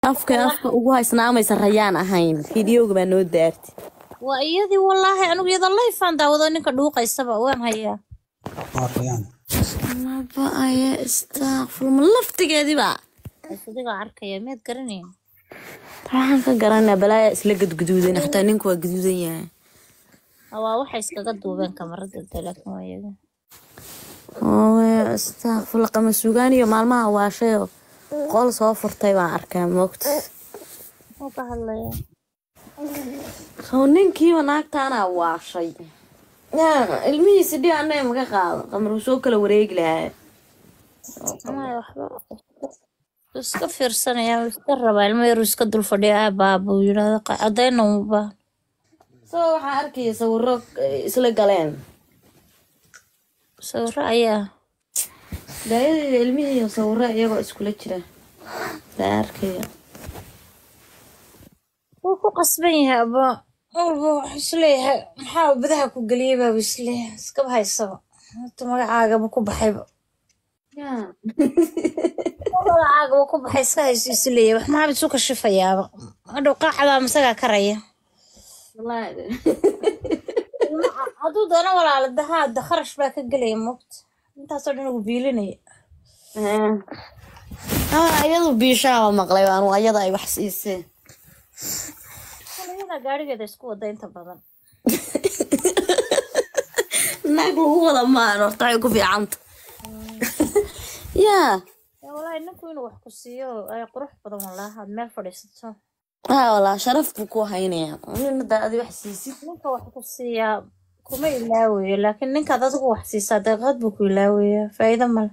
afka afka ugu haysnaamaysa rayaan ahayn fideoga baa noo daarti waa iyadii wallaahi anigu iyada layfaan daawado ninka dhuuqaysaba waan hayaa waa rayaan maba aya istaaqfurma laftigeediba adigaa arkaya miyaad garanayn waxaan ka garanaa balaaya isla gadguduudan xataa ninku waa gaduudan yahay waa waxay iskaga duubeen kamarada de laakiin waa iyaga ooya istaaqfurla qama sugaan iyo maalmaha waashayo qol soo furtay baan arkaa moogta muxuu ka hadlayaa soo ninkiiba naagtaanaa waashay yaa ilmihiisi dhi anay maga qaado qamar uu soo kala wareegi lahaa maya waxba wuu iska fiirsanaya wuu iska rabaa ilmo yaruu iska dul fadhiya aabaa buu yidhaahda cadayna uma soo waxaa arkaya sawiro eh, isla galeen sawiro ayaa daayadeyda ilmihii sawiro iyagoo iskula jira baa arkaya wuu ku qasban yahay aba walba waxuu isleeyahay maxaa badaha ku geliyey baabu isleeyahay iskaba haysaba hata magacaagaba ku baxayba yaa magacaagaba ku baxay iska hayso isleeyahay wax maxaa isu kashifayaaba hadhow qaacdaa masagaa karaya wallaahi hadduu doono walaala dahaa da kharash baa ka gelaya moogta intaasoo dhan ugu biilinaya ah iyadu biishaaba maqlay waanu ayada ay wax siiseen iyada gaarigeeda isku wada inta badan naag lagu wada maan horta waxay ku fiicanta yaa Ya, walahi ninku inuu wax ku siiyo ay qurux badan walaa aad meel fadhiisato haa walaa sharaf buu ku haynayaa nina daa adi wax siisid ninka wax ku siiyaa kuma ilaawayo laakiin ninkaad adigu wax siisaa daqiiqad buu ku ilaawayaa faa'iido male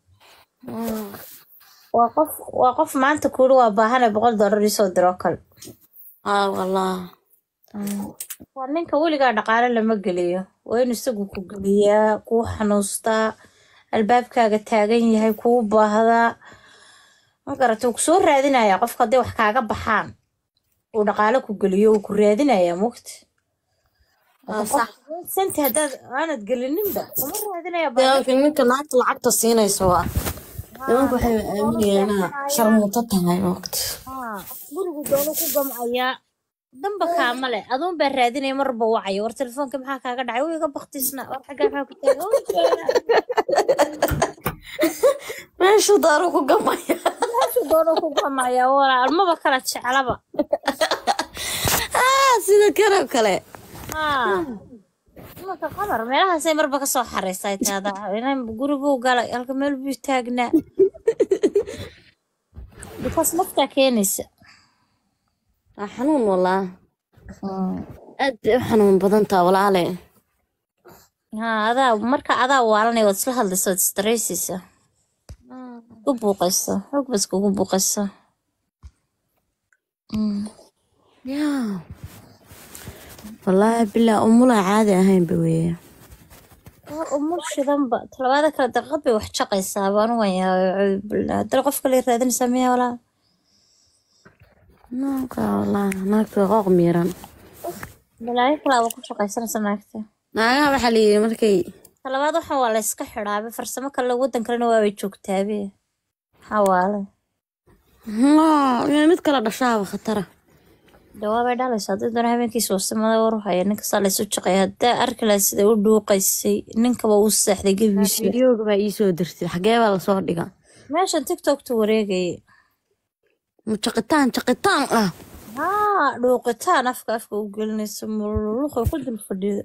waa qof waa qof maanta kuuri waa baahane boqol dollar isoo diro kale haa walaa waa ninka weligaa dhaqaale lama geliyo waa inuu isagu ku geliyaa kuu xanuustaa albaabkaaga taagan yahay kuu baahdaa ma garata wuu kusoo raadinayaa qofka hadday wax kaaga baxaan uu dhaqaale ku geliyo wuu ku raadinayaa mugta Waa sax santi haddaad aanad gelininba kuma raadinaya dee laakiin ninka naagta lacagta siinaysa waa nimanka waxay aaminayaan inaa sharmuuto tahay waqti Haa, gurigu doonu ku gamcayaa damba kaama leh aduun baa raadinaya marba wacayo war telefoonka maxaa kaaga dhacay wuu iga baktisna war xaggaa maxaa ku taagan "Wuu joogaa." meeshu daaru ku gamaya meeshuu doonu ku gamcayaa walaal maba kala jeclaba ah sida kanoo kale haa imanka qamar meelahaasay marba kasoo xaraysay taada inan guriguu galay halka meel buu taagnaa bikaas naftaa keenaysa waa xanuun walaa aad bay u xanuun badan taa walaale haa adaa marka adaa waalanay waad isla hadlaysa waad isdareysaysa ku buuqaysa xoog bas kugu buuqaysa yaa wallaahi bilaa umulaa caadi ahaynba weeye waa umul shidanba talabaada kale daqiiqad bay wax jaqaysaa baan u wayaa haddana qof kale raadinaysaa miya walaa naagta wallaahi naagta waa qooq miiran balaayo kalaaba ku shaqaysanaysa naagta naagaha waxaa la yidhi markay talabaad waxan waa la iska xidhaabe farsamo kale waddan kalena waabay joogtaabe maxaa waale haa inay mid kala dhashaaba khatara jawaabay dhalaysa haddii doona habeenkiisa wasimada war haya ninkasaa laysu jaqaya haddaa arki lahaa sida u dhuuqaysay ninkaba uu seexday gebigiisa fideoga baa iisoo dirtay xagee baa lasoo dhiga meeshan tiktokta wareegayay ma jaqitaan jaqitaan ah haa dhuuqitaan afka afka u gelinaysa mululuqay ku dul fadhida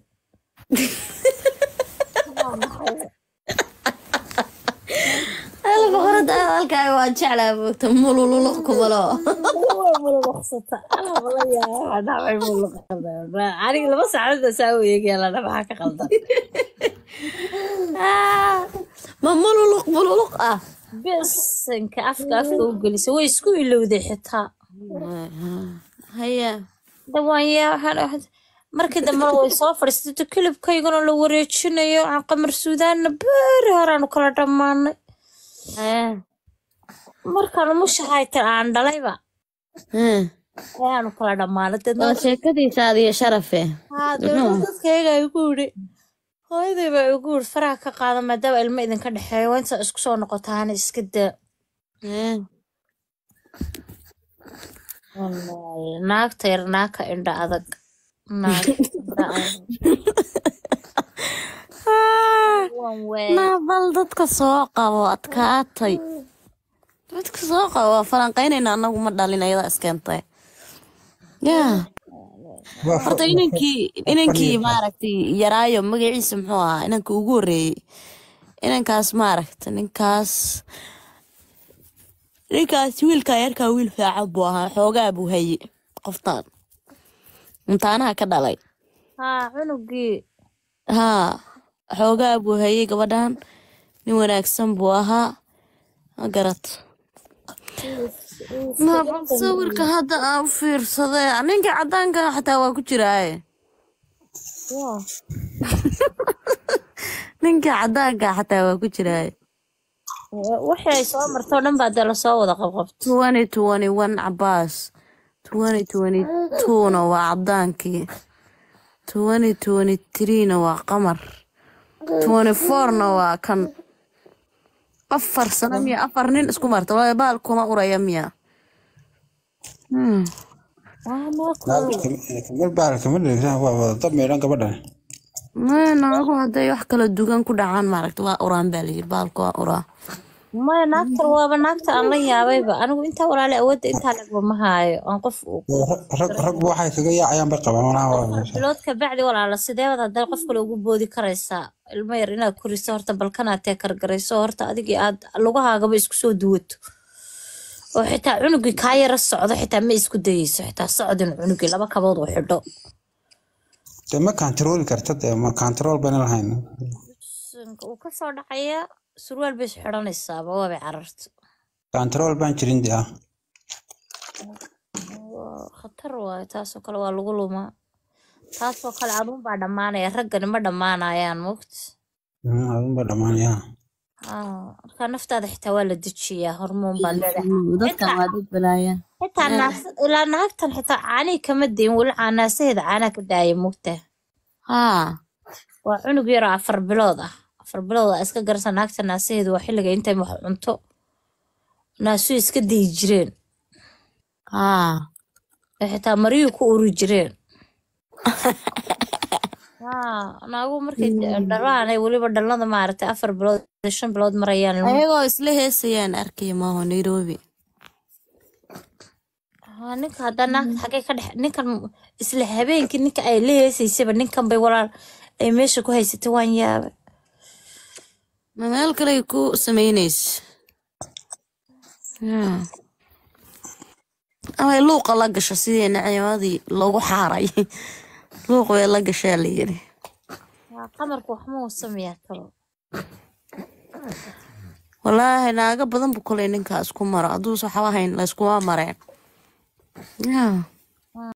ala boqorada hadalkaaga waa jeclaa moogta mululuq kumalo aniga laba saacadda saa u eegaya lana maxaa ka qaldan ma mululuq mululuq ah bisinka afka afka u gelisa way isku ilowday xitaa haya dhawaanya markii dambe way soo fadhiisato kilibkaygana la wareejinayo aan qamar suudaanna beeri horaanu kala dhammaanay markaan mushahaytan aan dhalayba ayaanu kala dhammaanay deedna waa sheekadiisaada iyo sharafe haa deedna dadkayga igu yidhi hooyaday baa igu yidhi faraha ka qaada maadaama ilmo idinka dhexeeyo waa intaa isku soo noqotaana iska daa Wallaahi, naagta yar naagka indha adag naagta indha adag Wan weey. naabal dadka soo qabo adkaatay dadka soo qabo waa falanqaynayna anagu ma dhalin ayada iskeentay ya horta inankii inankii maaragtay yaraayo magaciisa muxuu ahaa inanka ugu horeeyey inankaas maaragta ninkaas ninkaas wiilka yarkaa wiil fiican buu ahaa xoogaa buu haye qoftaan intaanaha ka dhalay haa cunugii haa xoogaa buu hayay gabadhan nin wanaagsan buu ahaa ma garat nabal sawirka hadda aan u fiirsaday ninka cadaanka xataa waa ku jiraaye Yaa. ninka cadaanka xataa waa ku jiraaye wixii ay soo marto o dhan baa dee lasoo wada qabqabto twenty twenty one cabaas twenty twenty twona waa cadaankii twenty twenty threena waa qamar twenty fourna waa kan afar sano miya afar nin isku marta waa baal kuma uraya miya Hmm. kamar baal kamar dhigta waa wada dab meedhan gabadhan Maya, naagu hadday wax kala dugan ku dhacaan maaragta waa uraan baa layiri baalka waa uraa maya naagtan waaba naagta aan la yaabayba anigu intaa walaale awoodda intaa lagba ma haayo aan qof u rag ragba waxay kaga yaacayaan bay qabaan malaha waa bilood kabacdi walaala sideebaad haddana qof kale ugu boodi karaysaa ilmo yar inaad koriso horta balkanaad tee kargarayso horta adigii aad lugahaagaba isku soo duwato oo xitaa cunugii kaa yara socdo xitaa ma isku dayeyso xitaa socdin cunugii laba kabood uu xidho dee ma kantarooli karta dee ma kantarool bayna lahayn Sinka uu kasoo dhacaya surwaal bay is xidhanaysaaba waabay cararto kantarool baan jirin dee ah Waa khatar waayo taasoo kale waa lagu lumaa taasoo kale aduun baa dhammaanaya raggani ma dhammaanayaan moogta adun baa dhamaanaya Ah, marka naftaada xitaa waa la dejiyaa hormoon baa leedahay dadkan waa dad balaaya xitaa naas- ilaa naagtan xitaa caanii kama dayin weli caanaasaheeda caanaa ka daaya moogta haa waa cunug yaroo afar bilood ah afar bilood aa iska garasa naagta naasaheedu waa xilliga intay wax cunto naasuhu iska dayi jireen haa ee xitaa maryuhu ku uri jireen haa naagu markay dhalaan ay weliba dhalada maaragtay afar bilood iyo shan bilood marayaan ilmuhu. ayagoo isla heesayaan arkay maaho nairobi Haa, ninka haddaa naagta xagee ka dhex ninkan isla habeenkii ninka ay la heesaysaba ninkan bay walaal ay meesha ku haysatay waan yaabay ma meel kale ku sameynaysa yaa amay luuqa la gasho sidii naciimadii lagu xaaray luuq bay la gashaa la yiri Haa, qamarku wax ma uu sameeyaa kalo walaahi naaga badan bu koley ninkaa isku maro hadduusa waxba hayn layskuma mareen yaa